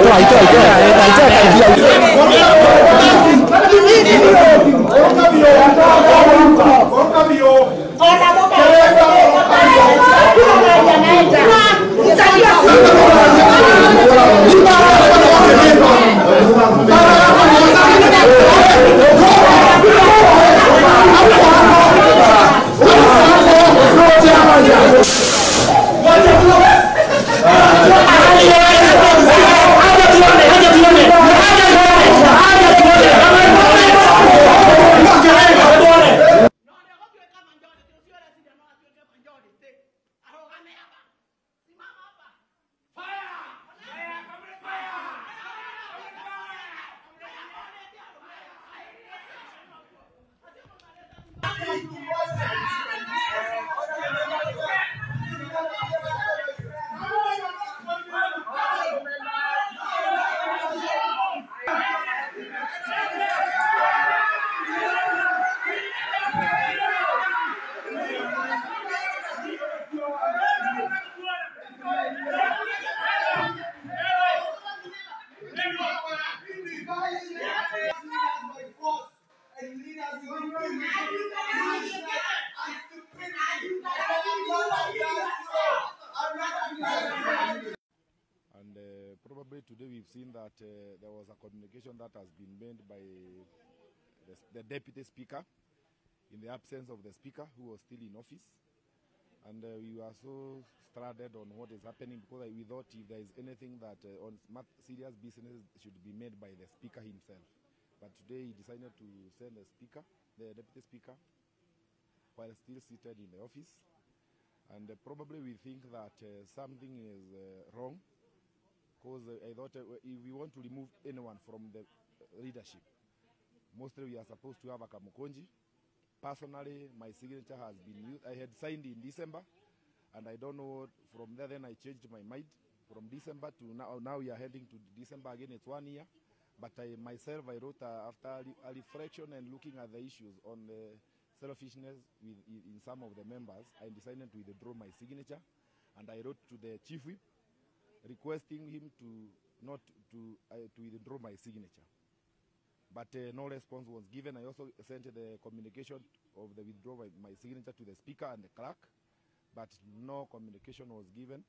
itoa itoa itoa itoa And uh, probably today we've seen that uh, there was a communication that has been made by the, the deputy speaker in the absence of the speaker who was still in office. And uh, we were so stranded on what is happening because we thought if there is anything that uh, on smart, serious business should be made by the speaker himself. But today he decided to send the speaker, the deputy speaker, while still seated in the office. And uh, probably we think that uh, something is uh, wrong because uh, I thought uh, if we want to remove anyone from the leadership, mostly we are supposed to have a Kamukonji. Personally, my signature has been used. I had signed in December, and I don't know. From there, then I changed my mind. From December to now, now we are heading to December again. It's one year. But I myself, I wrote uh, after a, re- a reflection and looking at the issues on the selfishness with, in, in some of the members, I decided to withdraw my signature, and I wrote to the chief whip requesting him to not to uh, to withdraw my signature. But uh, no response was given. I also sent the communication of the withdrawal of my signature to the speaker and the clerk, but no communication was given.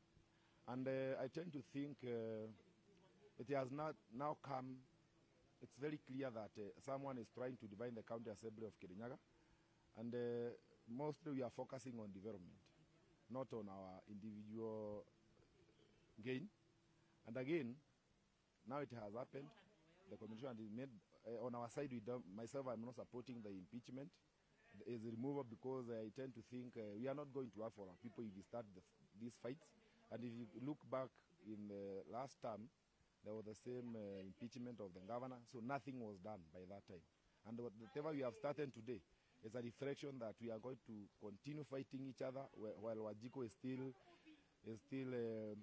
And uh, I tend to think uh, it has not now come. It's very clear that uh, someone is trying to divide the county assembly of Kirinyaga, and uh, mostly we are focusing on development, not on our individual gain. And again, now it has happened. The commission is made uh, on our side. We don't, myself, I'm not supporting the impeachment. Is removal because I tend to think uh, we are not going to have for our people if we start the, these fights. And if you look back in the last term, there was the same uh, impeachment of the governor, so nothing was done by that time. And what- whatever we have started today is a reflection that we are going to continue fighting each other wh- while Wajiko is still is still uh,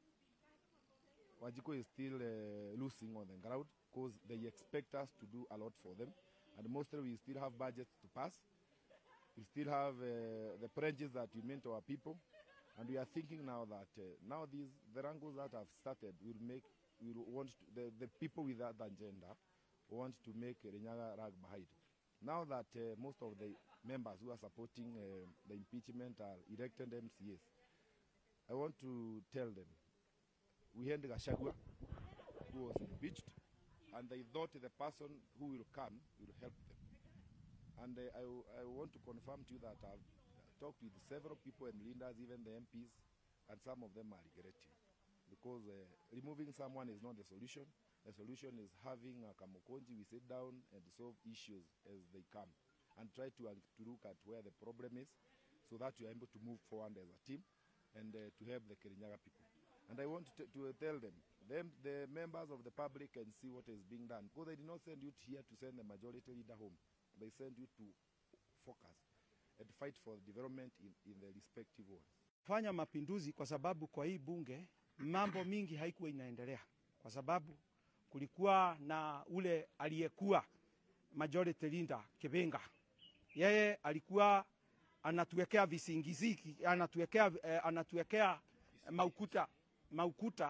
Wajiko is still uh, losing on the ground because they expect us to do a lot for them. And mostly we still have budgets to pass. We still have uh, the pledges that we made to our people. And we are thinking now that uh, now these the wrangles that have started will make will want to, the, the people with that agenda want to make Renyaga rag behind. Now that uh, most of the members who are supporting uh, the impeachment are elected MCAs, I want to tell them we had Gashagua, who was impeached, and they thought the person who will come will help them. And uh, I, w- I want to confirm to you that I've talked with several people and leaders, even the MPs, and some of them are regretting. Because uh, removing someone is not the solution. The solution is having a Kamukonji, we sit down and solve issues as they come and try to, uh, to look at where the problem is so that we are able to move forward as a team and uh, to help the Kirinyaga people. And I want to, to tell them, them, the members of the public can see what is being done. Because they did not send you here to send the majority leader home. They send you to focus and fight for development in, in the respective wards. fanya mapinduzi kwa sababu kwa hii bunge mambo mingi haikuwa inaendelea, kwa sababu kulikuwa na ule aliyekuwa majority leader Kibenga, yeye alikuwa anatuwekea visingiziki, anatuwekea, eh, anatuwekea maukuta, maukuta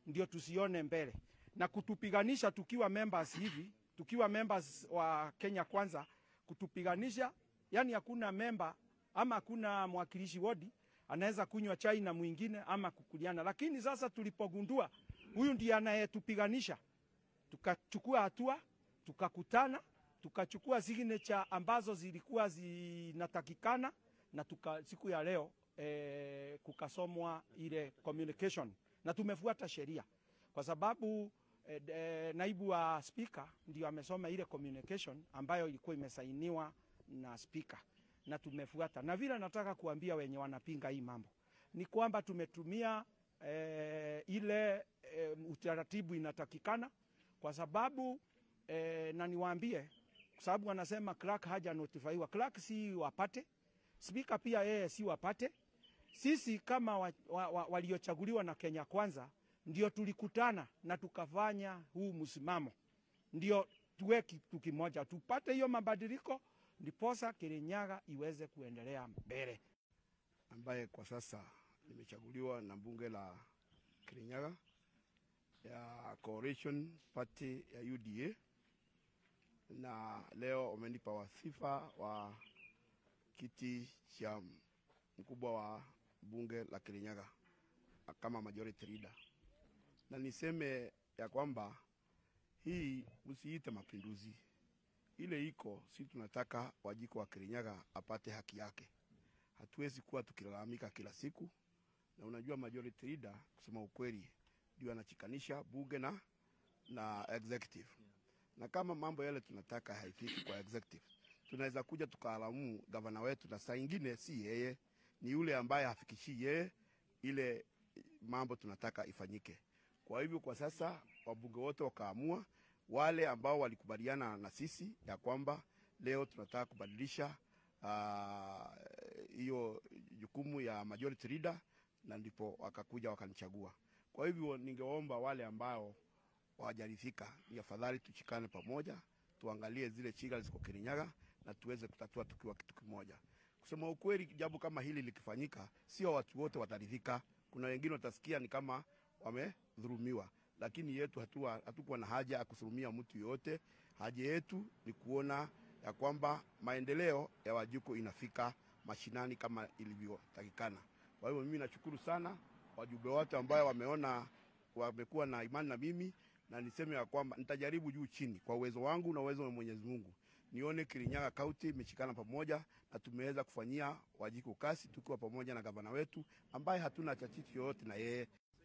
ndio tusione mbele na kutupiganisha tukiwa members hivi, tukiwa members wa Kenya Kwanza, kutupiganisha yani, hakuna memba ama hakuna mwakilishi wodi anaweza kunywa chai na mwingine ama kukuliana. Lakini sasa tulipogundua huyu ndiye anayetupiganisha, tukachukua hatua, tukakutana, tukachukua signature ambazo zilikuwa zinatakikana na tuka, siku ya leo eh, kukasomwa ile communication na tumefuata sheria kwa sababu eh, eh, naibu wa spika ndio amesoma ile communication ambayo ilikuwa imesainiwa na spika na tumefuata. Na vile nataka kuambia wenye wanapinga hii mambo ni kwamba tumetumia eh, ile eh, utaratibu inatakikana kwa sababu eh, na niwaambie kwa sababu wanasema clerk haja notifaiwa. Clerk si wapate, spika pia yeye si wapate. Sisi kama wa, wa, wa, waliochaguliwa na Kenya Kwanza ndio tulikutana na tukafanya huu msimamo, ndio tuwe kitu kimoja, tupate hiyo mabadiliko, ndiposa Kirinyaga iweze kuendelea mbele. ambaye kwa sasa nimechaguliwa na bunge la Kirinyaga ya Coalition Party ya UDA, na leo wamenipa wasifa wa kiti cha mkubwa wa bunge la Kirinyaga kama majority leader, na niseme ya kwamba hii msiite mapinduzi, ile iko si tunataka Wajiko wa Kirinyaga apate haki yake. Hatuwezi kuwa tukilalamika kila siku, na unajua majority leader, kusema ukweli, ndio anachikanisha bunge na na executive, na kama mambo yale tunataka haifiki kwa executive, tunaweza kuja tukaalamu gavana wetu, na saa ingine si yeye, ni yule ambaye hafikishii yeye ile mambo tunataka ifanyike. Kwa hivyo kwa sasa wabunge wote wakaamua, wale ambao walikubaliana na sisi ya kwamba leo tunataka kubadilisha hiyo jukumu ya majority leader, na ndipo wakakuja wakanichagua. Kwa hivyo ningeomba wale ambao hawajaridhika, ni afadhali tuchikane pamoja, tuangalie zile chiga ziko Kirinyaga na tuweze kutatua tukiwa kitu kimoja. Kusema ukweli, jambo kama hili likifanyika, sio watu wote wataridhika. Kuna wengine watasikia ni kama wamedhulumiwa, lakini yetu hatua hatukuwa na haja ya kudhulumia mtu yoyote. Haja yetu ni kuona ya kwamba maendeleo ya Wajiko inafika mashinani kama ilivyotakikana. Kwa hivyo mimi nashukuru sana wajumbe wote ambao wameona wamekuwa na imani na mimi, na niseme ya kwamba nitajaribu juu chini kwa uwezo wangu na uwezo wa Mwenyezi Mungu nione Kirinyaga County imeshikana pamoja na tumeweza kufanyia Wajiko kazi tukiwa pamoja na gavana wetu ambaye hatuna chachichi yoyote na yeye.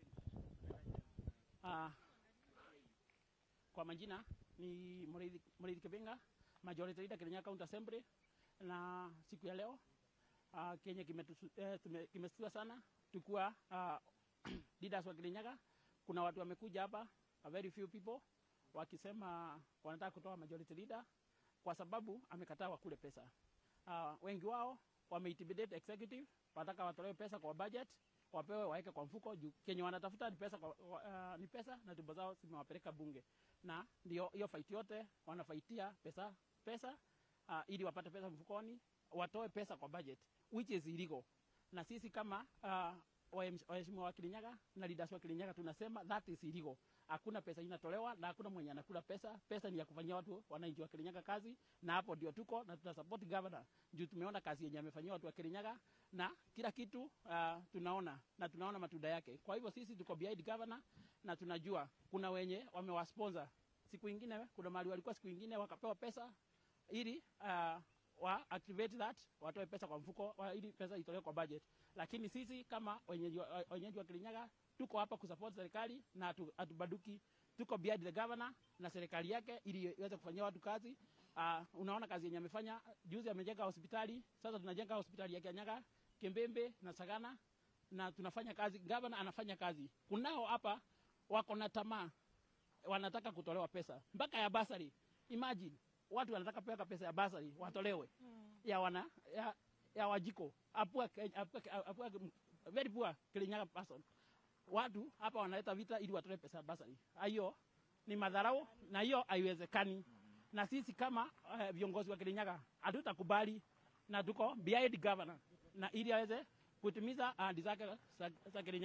Uh, kwa majina ni Muriithi Kibenga, majority leader Kirinyaga County Assembly, na siku ya leo uh, kenye kimestua kime sana tukiwa uh, leaders wa Kirinyaga. Kuna watu wamekuja hapa, a very few people wakisema wanataka kutoa majority leader kwa sababu amekataa wakule pesa. Uh, wengi wao wameintimidate executive, wanataka watolewe pesa kwa budget, wapewe waweke kwa mfuko juu kenye wanatafuta ni pesa, kwa, uh, ni pesa na tumbo zao zimewapeleka bunge, na ndio hiyo fight yote wanafaitia pesa pesa, uh, ili wapate pesa mfukoni, watoe pesa kwa budget which is illegal. Na sisi kama uh, waheshimiwa wa Kirinyaga na leaders wa Kirinyaga tunasema that is illegal. Hakuna pesa inatolewa na hakuna mwenye anakula pesa. Pesa ni ya kufanyia watu wananchi wa Kirinyaga kazi, na hapo ndio tuko na tuta support governor juu tumeona kazi yenye amefanyia watu wa Kirinyaga na kila kitu uh, tunaona na tunaona matunda yake. Kwa hivyo sisi tuko behind governor na tunajua kuna wenye wamewasponsor siku ingine, kuna mahali walikuwa siku ingine wakapewa pesa ili uh, wa activate that watoe pesa kwa mfuko wa, ili pesa itolewe kwa budget. Lakini sisi kama wenyeji wa, wenyeji wa Kirinyaga tuko hapa kusupport serikali na hatubaduki, tuko behind the governor na serikali yake ili iweze kufanyia watu kazi. Uh, unaona kazi yenye amefanya juzi, amejenga hospitali, sasa tunajenga hospitali ya Kirinyaga, Kembembe na Sagana na tunafanya kazi, governor anafanya kazi. Kunao hapa wako na tamaa, wanataka kutolewa pesa mpaka ya basari. Imagine watu wanataka peka pesa ya basari watolewe mm. ya wana ya, ya Wajiko apua, apua, apua, very poor Kirinyaga person. Watu hapa wanaleta vita ili watoe pesa ya basari. Hiyo ni madharau na hiyo haiwezekani. Na sisi kama uh, viongozi wa Kirinyaga hatutakubali na tuko behind governor na ili aweze kutimiza ahadi zake za Kirinyaga.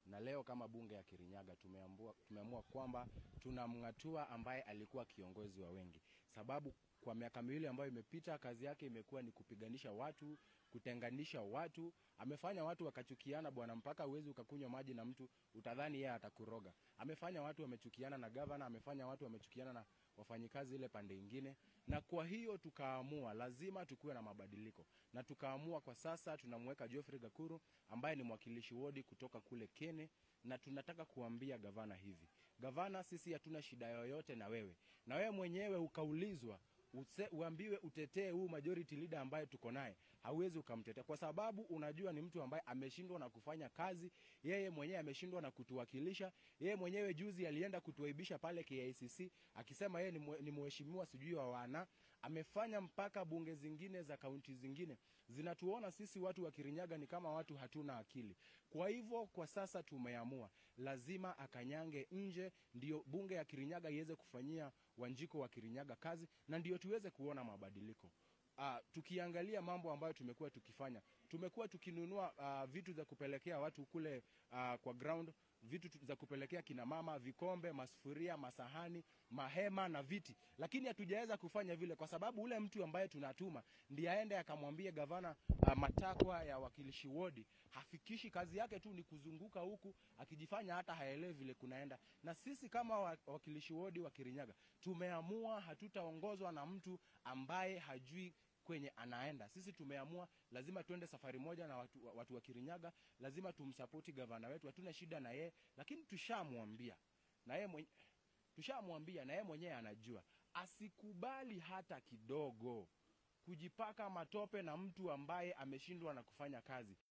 na leo kama bunge ya Kirinyaga tumeamua, tumeamua kwamba tunamng'atua ambaye alikuwa kiongozi wa wengi, sababu kwa miaka miwili ambayo imepita kazi yake imekuwa ni kupiganisha watu, kutenganisha watu. Amefanya watu wakachukiana bwana, mpaka uwezi ukakunywa maji na mtu utadhani yeye atakuroga. Amefanya watu wamechukiana na gavana, amefanya watu wamechukiana na wafanyikazi ile pande ingine, na kwa hiyo tukaamua lazima tukuwe na mabadiliko, na tukaamua kwa sasa tunamweka Geoffrey Gakuru ambaye ni mwakilishi wodi kutoka kule Kene, na tunataka kuambia gavana hivi, gavana, sisi hatuna shida yoyote na wewe, na wewe mwenyewe ukaulizwa use, uambiwe utetee huu majority leader ambaye tuko naye, hauwezi ukamtetea kwa sababu unajua ni mtu ambaye ameshindwa na kufanya kazi. Yeye mwenyewe ameshindwa na kutuwakilisha. Yeye mwenyewe juzi alienda kutuaibisha pale KICC akisema yeye ni, mwe, ni mheshimiwa sijui wa wana. Amefanya mpaka bunge zingine za kaunti zingine zinatuona sisi watu wa Kirinyaga ni kama watu hatuna akili. Kwa hivyo kwa sasa tumeamua lazima akanyange nje, ndio bunge ya Kirinyaga iweze kufanyia Wanjiko wa Kirinyaga kazi na ndio tuweze kuona mabadiliko. Uh, tukiangalia mambo ambayo tumekuwa tukifanya, tumekuwa tukinunua uh, vitu za kupelekea watu kule uh, kwa ground, vitu tu- za kupelekea kina mama, vikombe, masufuria, masahani, mahema na viti, lakini hatujaweza kufanya vile kwa sababu ule mtu ambaye tunatuma ndiye aende akamwambie gavana uh, matakwa ya wakilishi wodi, hafikishi. Kazi yake tu ni kuzunguka huku akijifanya hata haelewi vile kunaenda. Na sisi kama wa- wakilishi wodi wa Kirinyaga tumeamua hatutaongozwa na mtu ambaye hajui kwenye anaenda. Sisi tumeamua lazima tuende safari moja na watu, watu wa Kirinyaga, lazima tumsapoti gavana wetu, hatuna shida na yeye, lakini tushamwambia na yeye mwenye, tushamwambia na yeye mwenyewe anajua, asikubali hata kidogo kujipaka matope na mtu ambaye ameshindwa na kufanya kazi.